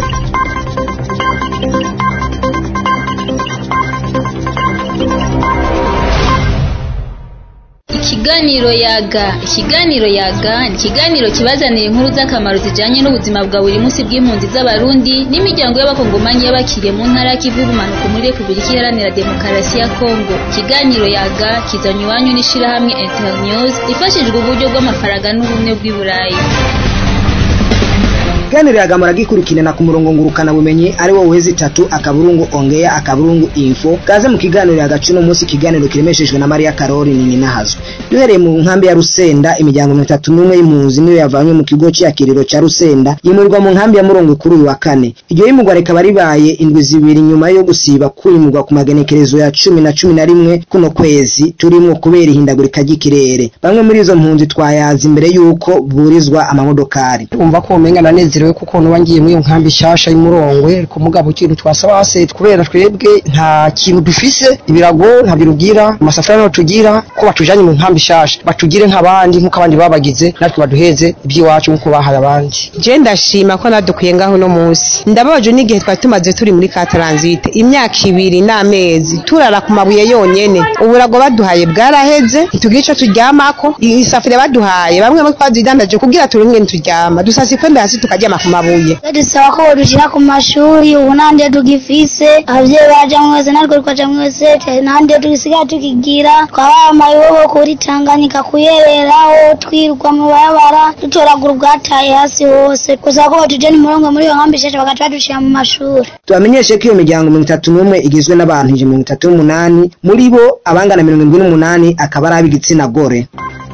Ikiganiro yaga ikiganiro yaga ni ikiganiro kibazanira inkuru z'akamaro zijanye n'ubuzima bwa buri munsi bw'impunzi z'abarundi n'imiryango y'abakongomanyi y'abakiriye mu ntara y'ikivu y'ubumanuko muri repubulika iharanira demokarasi ya kongo ikiganiro yaga kizanywe iwanyu n'ishirahamwe internews ifashijwe uburyo bw'amafaranga n'ubumwe bw'i burayi ikiganiro yagamara gikurikirana ku murongo ngurukana bumenyi ari wo wezi itatu akaburungu ongea akaburungu info kaze mu kiganiro yagacu no munsi ikiganiro kiremeshejwe na Maria Karori ni nyinahazwe duhereye mu nkambi ya Rusenda imiryango mirongo itatu n'umwe y'impunzi niyo yavanywe mu kigo cy'akiriro ca Rusenda yimurirwa mu nkambi ya Murongo kuri uyu wa kane iryo yimurwa rikaba ribaye indwi zibiri nyuma yo gusiba kwimurwa ku magenekerezo ya cumi na cumi na rimwe kuno kwezi turimwo kubera ihindagurika ry'ikirere bamwe muri izo mpunzi twayazi imbere y'uko burizwa amamodokari umva ko umenga nanezerewe kuko nuba ngiye muri iyo nkambi nshasha y'umurongwe ku mugabo ikintu twasaba hase kubera twebwe nta kintu dufise ibirago nta birugira amasafuriya nayo tugira ko batujanye mu nkambi nshasha batugire nk'abandi nk'uko abandi babagize natwe baduheze iby'iwacu nk'uko bahaye abandi je ndashima ko nadukwiye ngaho uno munsi ndababaje n'igihe twari tumaze turi muri ka taransite imyaka ibiri n'amezi turara ku mabuye yonyene uburago baduhaye bwaraheze ntitugira ico turyamako isafuriya baduhaye bamwe bo twazidandaje kugira turonke turyama dusasa ikwembe hasi tukaryama ku mabuye dusaba ko bodushira ku mashuri ubu nta ndiyo tugifise abavyeyi baja mwese natwe tukaja mwese nta ndiyo tugisigaye tukigira twabaye amayobo kuri tanganyika kuyereraho twirwa mu barabara dutoragura ubwataye hasi hose gusaba ko botujana umurongo muri iyo nkambi shasha bagaca badushira mu mashuri tubamenyeshe ko iyo miryango mirongo itatu n'umwe igizwe n'abantu ijana mirongo itatu n'umunani muri bo abangana mirongo indwi n'umunani akaba ari ab'igitsina gore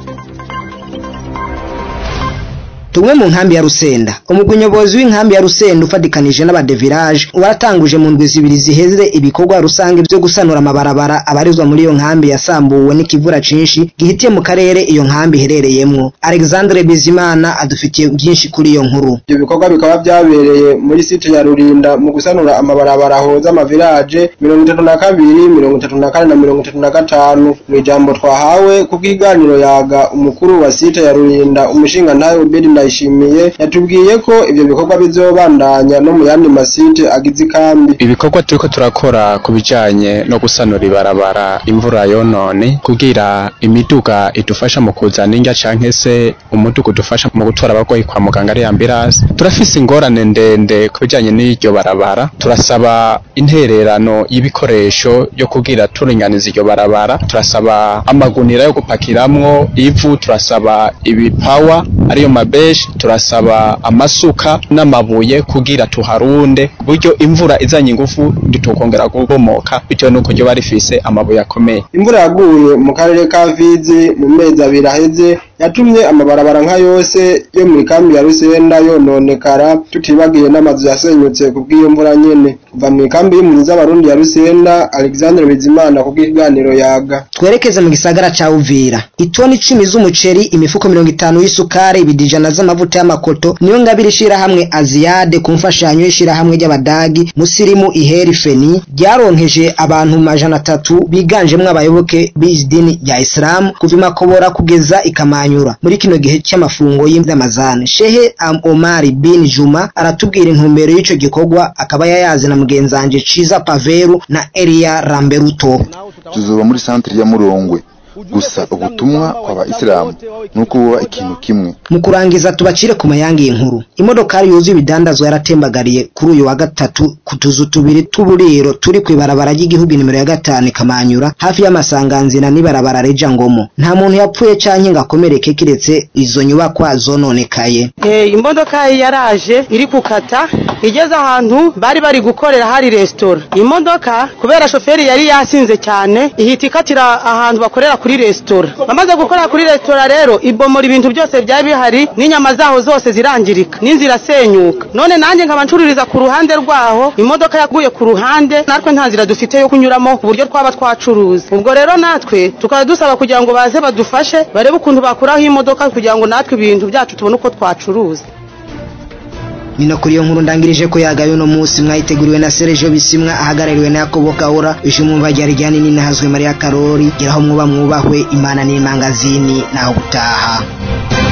tumwe mu nkambi ya Rusenda umugwi nyobozi w'inkambi ya Rusenda ufadikanije n'abadevirage waratanguje mu ndwi zibiri ziheze ibikorwa rusange byo gusanura amabarabara abarizwa muri iyo nkambi yasambuwe n'ikivura cinshi gihitiye mu karere iyo nkambi iherereyemwo Alexandre Bizimana adufitiye byinshi kuri iyo nkuru ibyo bikorwa bikaba byabereye muri site ya Rurinda mu gusanura amabarabara ahoza amavirage mirongo itatu na kabiri mirongo itatu na kane na mirongo itatu na gatanu mu ijambo twahawe ku bw'iganiro yaga umukuru wa site ya Rurinda umushinga ntayo Obedi ndayishimiye yatubwiye ko ivyo bikorwa bizobandanya no mu yandi masite agize ikambi ibikorwa turiko turakora ku bijanye no gusanura ibarabara imvura yonone kugira imiduga idufasha mu kuzana indya canke se umuduga udufasha mu gutwara abarwayi kwa muganga ari ambulance turafise ingorane ndende ku bijanye n'iryo barabara turasaba intererano y'ibikoresho yo kugira turinganiza iryo barabara turasaba amagunira yo gupakiramwo ivu turasaba ibipawa ariyo mabeshi turasaba amasuka n'amabuye kugira tuharunde buryo imvura izanye ingufu nditukongera kubomoka bitewe nuko ryo barifise amabuye akomeye imvura yaguye mu karere ka Fizi mu mezi abiri aheze yatumye amabarabara nka yose yo mu ikambi ya Rusenda yononekara tutibagiye n'amazu yasenyutse ku bw'iyo mvura nyene kuva mu ikambi y'impunzi z'abarundi ya Rusenda Alexandre Bizimana ku bw'ikiganiro yaga twerekeze mu gisagara ca Uvira itoni icumi z'umuceri imifuko mirongo itanu y'isukari ibidijana z'amavuta y'amakoto niyo ngabiri ishirahamwe Aziade ku mfashanyo y'ishirahamwe ry'abadagi musirimu iheri feni ryaronkeje abantu majana atatu biganjemwo abayoboke b'idini rya Islam kuva imakobora kugeza ikamanyura muri kino gihe cy'amafungo y'Ramazani Shehe Am Omar bin Juma aratubwira intumbero y'ico gikorwa akaba yayazi na mugenzanje Ciza Paveru na Elia Ramberuto tuzoba muri centre ya Murongwe gusa ubutumwa kw'abayisilamu nuko buba ikintu kimwe mu kurangiza tubacire ku mayangi y'inkuru imodokari yuzuye ibidandazwa yaratembagariye kuri uyu wa gatatu ku tuzu tubiri tw'uburiro turi ku ibarabara ry'igihugu nimero ya gatanu ikamanyura hafi y'amasanganzira n'ibarabara reja ngomo nta muntu yapfuye canke ngo akomereke kiretse izo nyubakwa zononekaye Eh, imodoka yaraje iri gukata igeze ahantu bari bari gukorera hari resitora imodoka kubera shoferi yari yasinze cyane ihita ikatira ahantu bakorera kuri resitora bamaze gukorera kuri resitora rero ibomora ibintu byose byari bihari n'inyama zaho zose zirangirika n'inzira senyuka none nanjye nkaba ncururiza ku ruhande rwaho imodoka yaguye ku ruhande natwe nta nzira dufite yo kunyuramo ku buryo twaba twacuruza ubwo rero natwe tukaba dusaba kugira ngo baze badufashe barebe ukuntu bakuraho imodoka kugira ngo natwe ibintu byacu tubone uko twacuruza nino kuri iyo nkuru ndangirije ko yagaye uno munsi mwayiteguriwe na Sergio Bisimwa ahagarariwe na Yakobo Kaura ishimumva ryari ryani ninahazwe Maria Karori geraho mwuba mwubahwe imana n'imangazini naho gutaha